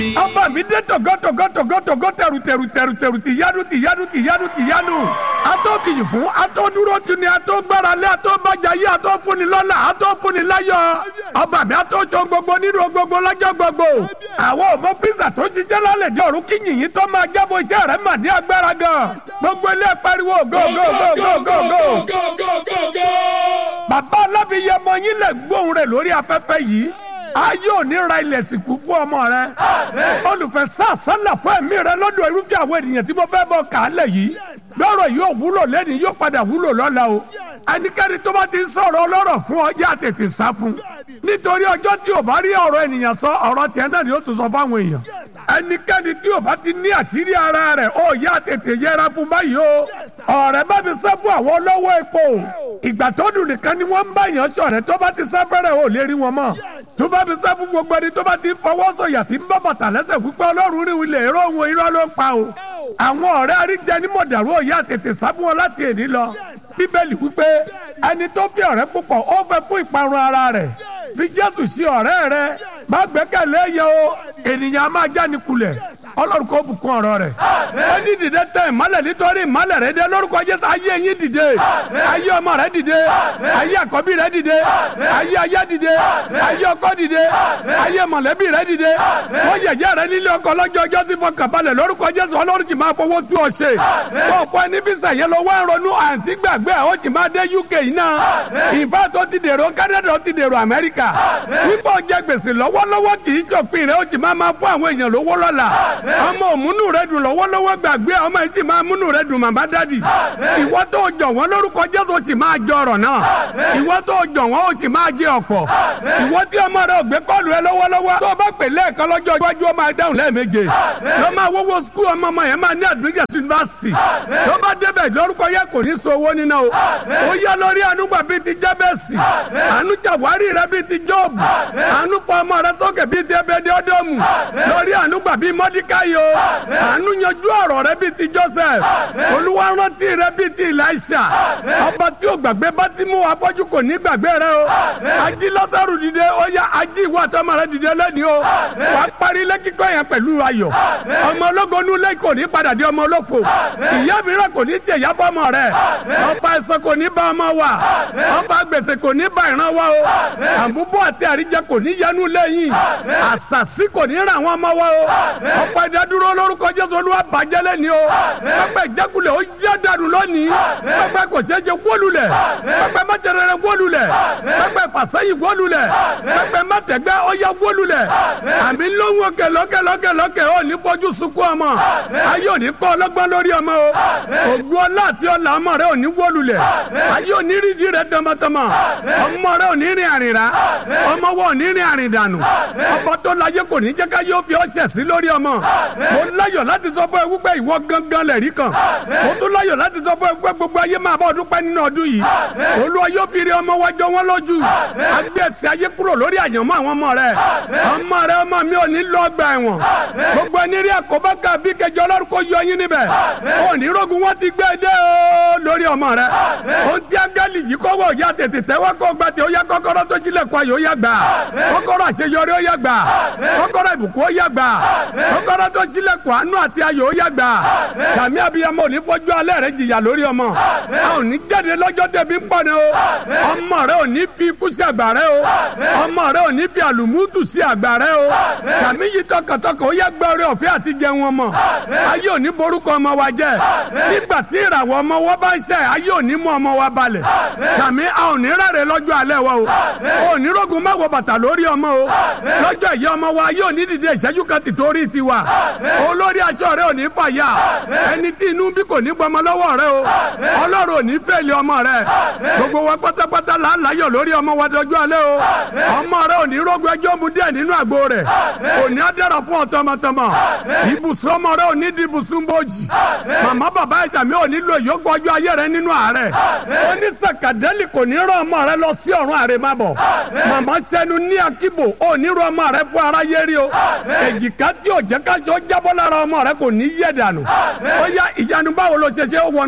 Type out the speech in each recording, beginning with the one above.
ọba mi dé tọgọtọgọtọgọtọgọ tẹrù tẹrù tẹrù tẹrù ti yanu ti yanu ti yanu ti yanu ató kìyìn fún ató dúró ti ni ató gbáralé ató bàjáyé ató fúnni lọ́lá ató fúnni láyọ̀ ọba mi ató tó gbogbo nínú gbogbo lọ́jọ́ gbogbo àwọn ọmọ fíìsà tó ṣiṣẹ́ lálẹ́ dé ọ̀run kí yìnyín tó máa jábọ̀ iṣẹ́ rẹ̀ mà ní agbára gan gbogbo ilé pariwo go go go go go go. bàbá alábìyẹmọ yín lè gbóhùn rẹ̀ lórí afẹ́fẹ́ yìí ayé òní ra ilẹ̀ sìnkú fún ọmọ rẹ olùfẹ́ sàṣálà fún ẹ̀mí rẹ lọ́dọ̀ irúfẹ́ àwọn ènìyàn tí mo fẹ́ bọ̀ kálẹ̀ yìí lọ́rọ̀ yóò wúlò lẹ́ni yóò padà wúlò lọ́la o ẹnikẹ́ni tó bá ti sọ̀rọ̀ ọlọ́rọ̀ fún ọ yá tètè sá fún nítorí ọjọ́ tí o bá rí ọ̀rọ̀ ènìyàn sọ ọ̀rọ̀ tiẹ̀ náà ni ó tún sọ fáwọn èèyàn ẹnikẹ́ni tí o bá ti ní àṣírí ara rẹ̀ ó yá tètè yẹra fún báyìí o ọ̀rẹ́ bá mi sá fún àwọn olówó epo ìgbà tó dùn nìkan ni wọ́n ń bá yàn sọ̀rẹ́ tó bá ti sá fẹ́rẹ̀ ò lè rí wọn mọ́ tó bá mi sá fún gbogbo ẹni tó bá ti fọwọ́ sọ̀yà tí ń bá bàtà lẹ́sẹ̀ wípé ọlọ́run rí ilẹ̀ èrò òun irọ́ ló ń pa o àwọn ọ̀rẹ́ àríjẹ ní mọ̀dàrú òye àtètè sá fún wọn láti èní lọ bíbélì wípé ẹni tó fi ọ̀rẹ́ púpọ̀ ó fẹ́ fún ìparun ara rẹ̀ fi jésù sí ọ̀rẹ́ rẹ má gbẹ́kẹ̀lé yẹn o ènìyàn á máa jáni kulẹ̀ ọlọ́run kò bùkún ọ̀rọ̀ rẹ̀. ó ní dìde tẹ ìmọ́lẹ̀ nítorí ìmọ́lẹ̀ rẹ̀ dé lórúkọ jésù ayé yín dìde ayé ọmọ rẹ̀ dìde ayé àkọ́bí rẹ̀ dìde ayé aya dìde ayé ọkọ dìde ayé mọ̀lẹ́bí rẹ̀ dìde wọ́n yẹ̀yẹ́ rẹ̀ nílé ọkọ lọ́jọ́ ọjọ́ sí fọkàn balẹ̀ lórúkọ jésù ọlọ́run ti máa fowó tú ọ ṣe. wọ́n kọ́ ẹni bí sẹ̀yẹ lọ wá ń ronú àǹtí gbàgbé ó ti máa dé uk yìí náà ìfẹ́ tó ti dèrò canada ó ti dèrò amẹ́ríkà wípé ó jẹ gbèsè lọ́wọ́lọ́wọ́ kì í jọ̀pin rẹ̀ ó ti máa máa fún àwọn èèyàn lówó lọ́la ọmọ òmùnú rẹ dùn lọ́wọ́lọ́wọ́ gbàgbé ọmọ yìí sì máa múnú rẹ dùn màmá dádì ìwọ tó jọ wọn lórúkọ jésù sì máa jọ ọ̀rọ̀ náà ìwọ tó jọ wọn ó sì máa jẹ ọ̀pọ̀ ìwọ tí ọmọ rẹ ò gbé kọ́ọ̀lù rẹ lọ́wọ́lọ́wọ́ tó bá pè lẹ́ẹ̀kan lọ́jọ́ iwájú ọmọ dáhùn lẹ́ẹ̀méje lọ máa wọ́wọ́ skul ọmọ ọmọ yẹn máa ní admission university tó bá débẹ̀ lórúkọ yẹ kò ní so owó níná o ó yá lórí ànúgbà bíi ti jẹ́bẹ̀sì àánú jàwárí rẹ bíi ti jọ́ọ̀bù àánú fọ ọmọ rẹ sókè bíi ti ẹbẹ̀dẹ́ ọdọ́mù lórí ànúgbà bíi mọ́díkà yìí o àánú yanjú ọ̀rọ̀ rẹ bíi ti joseph olúwa rántí rẹ bíi ti elisha ọba tí o gbàgbé bá ti mú afọ́jú kò ní gbàgbé rẹ o ají lọ́sàrù dìde ó yá ají ìwà àtọmọ rẹ dìde lẹ́ni o wàá parí ilé kíkọ́ yẹn pẹ̀lú ayọ̀ ọmọ ológo nu ilé kò ní padà di ọmọ olófo ìyá mìíràn kò ní jẹ ìyá fọmọ rẹ ọfà ẹ̀sọ́ kò ní bá ọmọ wa ọfà gbèsè kò ní bá ìran wa o àbúbọ̀ àti àríjẹ kò ní yẹnu lẹ́yìn àṣàṣì kò ní ràn wọ́n mọ́ wa o ọ̀pọ̀ ìdádúró lórúkọ jésù olúwa bàjẹ́ lẹ́ni o pẹpẹ ìjákulẹ̀ ó yá dànù lónìí pẹpẹ kò ṣeé ṣe wólulẹ̀ pẹpẹ mọ́tẹ̀rẹ̀rẹ̀ wólulẹ̀ pẹpẹ fàṣẹyìn wólulẹ̀ pẹpẹ mọ́tẹ̀gbẹ́ ó yá wólulẹ̀ àmì lóhùn òkè lókè lókè lókè ó ní fojú sunkún ọmọ ayé òní kọ́ ọlọ́gbọ́n lórí ọmọ o ògùn ọlá àti ọlà ọmọ rẹ òní wólulẹ̀ ayé òní rídìí rẹ tọmọtọmọ ọmọ rẹ òní rìn àrìnrà ọmọ wọ òní rìn àrìndànù ọba tó láyé kò ní jẹ́ ká yóò fi ọ́ ṣẹ̀ sí lórí ọmọ mo láyọ̀ láti sọ fún ẹ wípé ìwọ gangan lẹ̀rí kan mo tún láyọ̀ láti sọ fún ẹ wípé gbogbo ayé máa bá ọdún pẹ́ nínú ọdún yìí olúwa yóò fi rí ọmọ wájọ wọn lójú agbẹ́sẹ̀ ayé kúrò lórí àyànmọ́ àwọn ọmọ rẹ ọmọ rẹ ọmọ mi ò ní lọ ọgbà ẹ̀wọ̀n gbogbo ẹni rí àkóbá ká bí kẹjọ ọlọ́run kò yọ yín níbẹ̀ òní rogun wọn ti gbé dé o lórí ọmọ rẹ o ti agali yìí kọ́wọ́ ya tètè tẹ́wọ́ kó gba tí ó yá kọ́kọ́rọ́ tó sílẹ̀ kọ́ ayò yá gbà kọ́kọ́rọ́ àṣeyọrí ó yá gbà kọ́kọ́rọ́ ìbùkún ó yá gbà kọ́kọ́rọ́ tó sílẹ̀ kọ́ àánú àti ayò ó yá gbà sàmì abiyamọ òní fojú alẹ́ rẹ jìyà lórí ọmọ a ò ní jáde lọ́jọ́ tẹ̀bí ń pọ̀ ni o ọmọ rẹ ò ní fi ikú sí àgbà rẹ o ọmọ rẹ ò ní fi àlùmútù sí àgbà rẹ o sàmì yìí tọkàntọkàn ó yá gbẹ orí ọ̀fẹ́ àti jẹun ọmọ ayé ò ní borúkọ ọmọ wa jẹ nígbà tí ìràwọ̀ ọmọ wa bá ń ṣe ayé ò ní mú ọmọ wa balẹ̀ sàmì a ò ní rárẹ̀ lọ́jọ́ alẹ́ wa o ò ní rogun má wọ bàtà lórí ọmọ o lọ́jọ́ ìyá ọmọ wa yóò ní dìde ìṣẹ́jú kan ti torí tiwa olórí aṣọ rẹ ò ní fàyà ẹni tí inú bí kò ní gbọmọ lọ́wọ́ rẹ o ọlọ́run ò ní fẹ́ẹ̀lì ọmọ rẹ gbogbo wa pátápátá là ń láyọ̀ lórí ọmọ wa dọjọ́ alẹ́ o ọmọ rẹ ò ní rogun ẹjọ́ mu díẹ̀ nínú àgbo rẹ̀ ò ní adára fún ọ tọmọtọmọ ibùsùn ọmọ rẹ ò ní di ibùsùn bòjì màmá bàbá ìsàmì ò ní lo ìyókù ọjọ́ ayé rẹ nínú àárẹ̀ ó ní sàkàdẹ́lì kò ní rán ọmọ rẹ lọ sí ọ̀run àrèmábọ̀ màmá sẹ́nu ní akíbo ò ní rán ọmọ rẹ fún aráyé rí o èjìká tí ò jẹ́ ká sọ jábọ́ lára ọmọ rẹ kò ní yẹ̀ dànù ó yá ìyanu báwo ló ṣe ṣe ó wọnú ilé yìí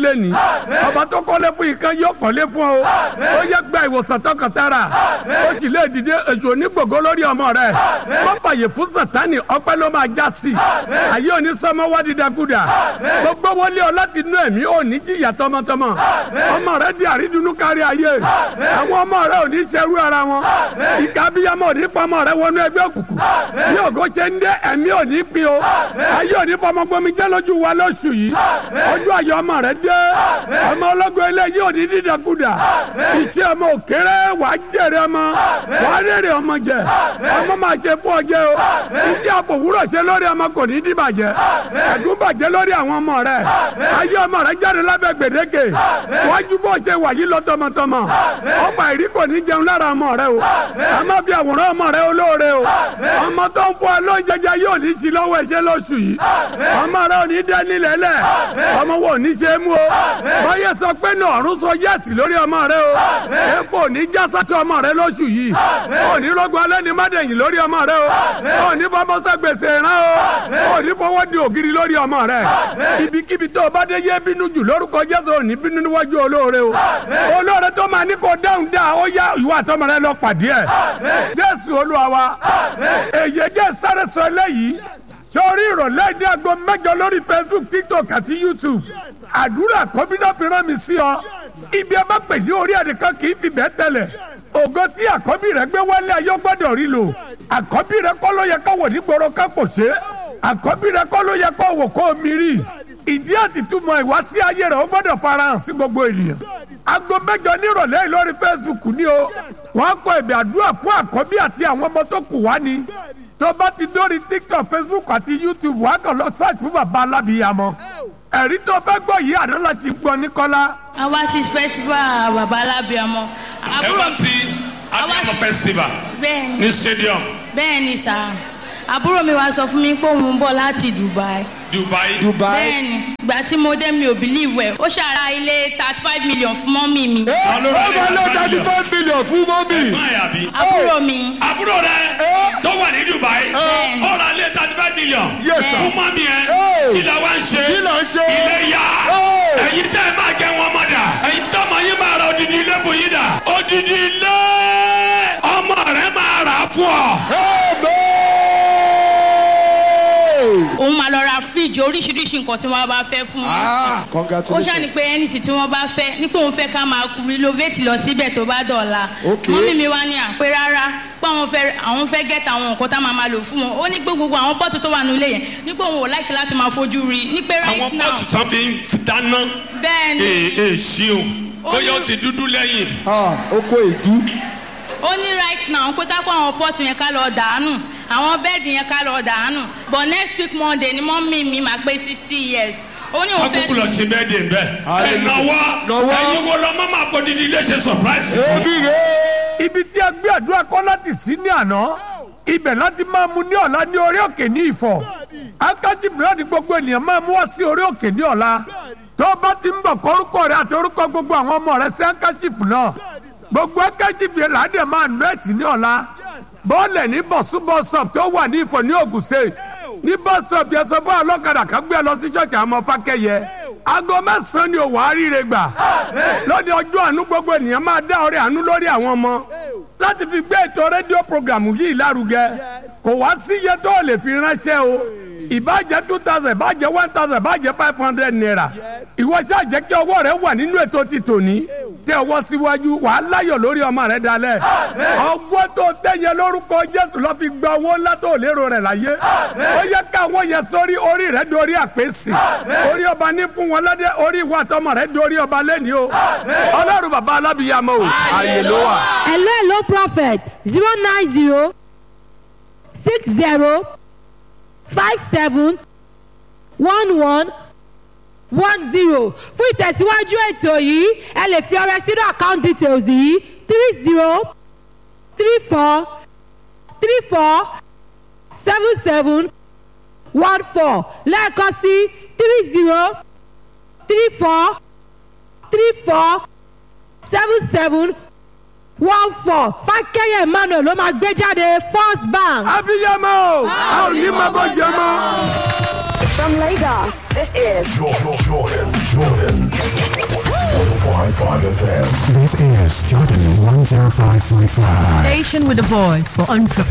lẹ́ni ọba tó kọ́lé fún ìkan yóò kọ́lé fún ọ ó yẹ gba ìwòsàn tọkàntara ó sì lè dìde èso onígbògo lórí ọmọ rẹ wọ́n fàyè fún sátani ọpẹ́ ló máa já sí ayé òní sọmọ wá dídákúdà gbogbo wọlé ọ láti inú ẹ̀mí òní jìyà tọmọtọmọ ọmọ rẹ di àrídùnnú kárí ayé àwọn ọmọ rẹ òní ṣerú ara wọn ìka abiyamọ òní pọmọ rẹ wọnú ẹgbẹ́ òkùnkùn bí ògo ṣe ń dé ẹ̀mí òní pin o ayé òní fọmọgbọmi jẹ́ lójú wa lóṣù yìí ojú ayọ̀ ọmọ rẹ dé ọmọ ọlọ́gbọ́n ilé yìí òní dídákúdà iṣẹ́ ọmọ òkèrè wà á jèrè ọmọ wà á rèrè ọmọ jẹ ọmọ máa ṣe fún ọjẹ o ìjẹ́ àfòwúrọ̀ ṣe lórí ọmọ kò ní dìbàjẹ́ ẹ̀gún bàjẹ́ lórí àwọn ọmọ rẹ ayé ọmọ rẹ jáde lábẹ́ gbèdéke wájú bó ṣe wà yí lọ tọmọtọmọ ọfà ìrí kò ní jẹun lára ọmọ rẹ o a máa fi àwòrán ọmọ rẹ olóore o ọmọ tó ń fọ alóúnjẹjẹ yóò ní sí lọ́wọ́ ẹ̀ṣẹ̀ lóṣù yìí ọmọ rẹ ò ní dẹ́ nílẹ̀ lẹ̀ ọmọ wo ò ní ṣe é mú o báyẹ̀ sọ pé ní ọ̀run sọ yẹ́sì lórí ọmọ rẹ o epo ò ní já sásọ ọmọ rẹ lóṣù yìí ò ní rọgbọ alẹ́ ní mádẹ̀yìn lórí ọmọ rẹ o ò ní fọmọsẹ gbèsè rán o ò ní fọwọ́ di ògiri lórí ọmọ rẹ ibikíbi tó o bá dé yé bínú jù lórúkọ Jésù ò ní bínú níwájú olóore o olóore tó máa ní kó dáhùn dá ó yá ìwà àtọmọ rẹ lọ pàdé ẹ Jésù Olúwa wa èyí jẹ́ sáré sọ eléyìí sórí ìrọ̀lẹ́ ní aago mẹ́jọ lórí Facebook TikTok àti YouTube àdúrà kọ́bínà fi rán mi sí ọ ibi ẹ bá pè ní orí ẹnìkan kì í fi bẹ́ẹ̀ tẹ̀lẹ̀ ògo tí àkọ́bí rẹ gbé wálé ayé gbọ́dọ̀ rí lò àkọ́bí rẹ kọ́ ló yẹ kó wò nígboro ká pò ṣe àkọ́bí rẹ kọ́ ló yẹ kó wò kó mi rí ìdí àtìtúmọ̀ ìwá sí ayé rẹ ó gbọ́dọ̀ farahàn sí gbogbo ènìyàn aago mẹ́jọ nírọ̀lẹ́ yìí lórí Facebook ni o wọ́n kọ ẹ̀bẹ̀ àdúrà fún àkọ́bí àti àwọn ọmọ tó kù wá ni tó bá ti dórí TikTok Facebook àti YouTube wàá kàn lọ search fún bàbá alábìyamọ ẹ̀rí tó fẹ́ gbọ́ yìí àná la ṣì gbọ́ ní kọ́lá. a wá sí festival bàbá alábìyamọ. ẹ wá sí abiyamọ festival bẹ́ẹ̀ni ní stadium bẹ́ẹ̀ni sá àbúrò mi wá sọ fún mi pé òun ń bọ̀ láti Dubai. Dubai. bẹ́ẹ̀ni ìgbà tí mo dé mi ò believe ẹ̀ ó ṣàrà ilé thirty five million fún mọ́mì mi. Ta ló ra ilé ó máa lọ thirty thirty five million fún mọ́mì. Ẹ̀gbọ́n ẹ̀ àbí. àbúrò mi àbúrò rẹ tó wà ní Dubai Bẹ́ẹ̀ni. ó ra ilé thirty five million Yes, sir. fún mọ́mí ẹ̀ Hey. kí la wá ń ṣe Kí là ń ṣe? ilé yá Hey. ẹ̀yin tẹ́ ẹ máa jẹ wọn mọ́ dà ẹ̀yin tọ́mọ yín máa ra odidi ilé fún yín dà odidi ilé ọmọ rẹ máa rà á fún ọ. Amen. òun máa lọ ra fíríjì oríṣiríṣi nǹkan tí wọ́n bá fẹ́ fún wọn. Ah, ó congratulations. ṣàní pé ẹnìsì tí wọ́n bá fẹ́ ní pé òun fẹ́ ká máa renovate lọ síbẹ̀ tó bá dọ̀la. Ok. mọ́mí mi wá ní àpé rárá pé àwọn fẹ́ àwọn fẹ́ gẹ́tà àwọn nǹkan tá a máa máa lò fún wọn ó ní pé gbogbo àwọn pọ́ọ̀tù tó wà nílé yẹn ní pé òun ò láìkí láti máa fojú rí i ní pé àwọn right now pọ́ọ̀tù tán fi ń dáná bẹ́ẹ̀ ni ee ee ṣeun Ó bóyá ó ní- ti dúdú lẹ́yìn. Ah, oko èdú. ó ní right now pé ká kó àwọn pọ́ọ̀tù yẹn ká lọ dànù àwọn bẹ́ẹ̀dì yẹn ká lọ dànù but next week monday ni mọ́mí mi máa pé sixty years ó ní òun fẹ́ akókò lọ ṣe bẹ́ẹ̀ dé bẹ́ẹ̀ ẹ̀ Hallelujah. náwó Náwó. ẹ̀yin wo lọ́mọ máa fọ dídí ilé ṣe surprise fún Ebi rè. ibi tí a gbé àdúrà kọ́ láti sí ní àná ibẹ̀ láti máa mu ní ọ̀la ní orí òkè ní ìfọ̀ akájí búrẹ́dì gbogbo ènìyàn máa mú wá sí orí òkè ní ọ̀la tó o bá ti ń bọ̀ kọ́ orúkọ rẹ àti orúkọ gbogbo àwọn ọmọ rẹ sí akájífù náà gbogbo akájífù yẹn làádẹ́ máa nù ẹ̀tì ní ọ̀la bọ́ọ̀lẹ̀ ní bọ̀sú bọ́sọ̀p tó wà ní ìfọ̀ ní Ògùn State ní bọ́sọ̀p yẹn sọ fún ọlọ́kadà kan gbé ẹ lọ sí ṣọ́ọ̀ṣì àwọn ọmọ fákẹ́yẹ aago mẹ́sàn-án ni òwò àríire gbà lọ́dẹ ọjọ́ àánú gbogbo ènìyàn máa dá ọrẹ àánú lórí àwọn ọmọ láti fi gbé ètò rédíò programu yìí lárugẹ kò wá sí iye tó lè fi ránṣẹ́ o ìbàjẹ́ two thousand ìbàjẹ́ one thousand ìbàjẹ́ five hundred naira ìwọ ṣáà jẹ́ kí ọwọ́ rẹ wà nínú ètò ti tòní tẹ ọwọ́ síwájú wàá láyọ̀ lórí ọmọ rẹ dalẹ̀ ọgbọ́n tó tẹ̀yẹ lórúkọ Jésù lọ́ fi gba owó ńlá tó lérò rẹ̀ láyé ó yẹ káwọn yẹn sórí orí rẹ dorí àpèsè orí ọba ní fún wọn lọ́dẹ orí ìwà àtọmọ rẹ dorí ọba lẹ́ni o ọlọ́run bàbá alábìyàmọ o àyè ló wà. hello hello prophet zero nine zero six zero five seven one one one zero fún ìtẹ̀síwájú ètò yìí ẹ lè fi ọrẹ sínú account details yìí three zero three four three four seven seven one four lẹ́ẹ̀kan sí three zero three four three four seven seven one four fákẹ́yẹ emmanuel ló máa gbé jáde first bank. abiyamọ o a ò ní máa bọ jẹ mọ́. From Lagos, this is Jordan, Jordan, Jordan. 105.5 FM. This is Jordan 105.5. Station with a voice for entrepreneurs.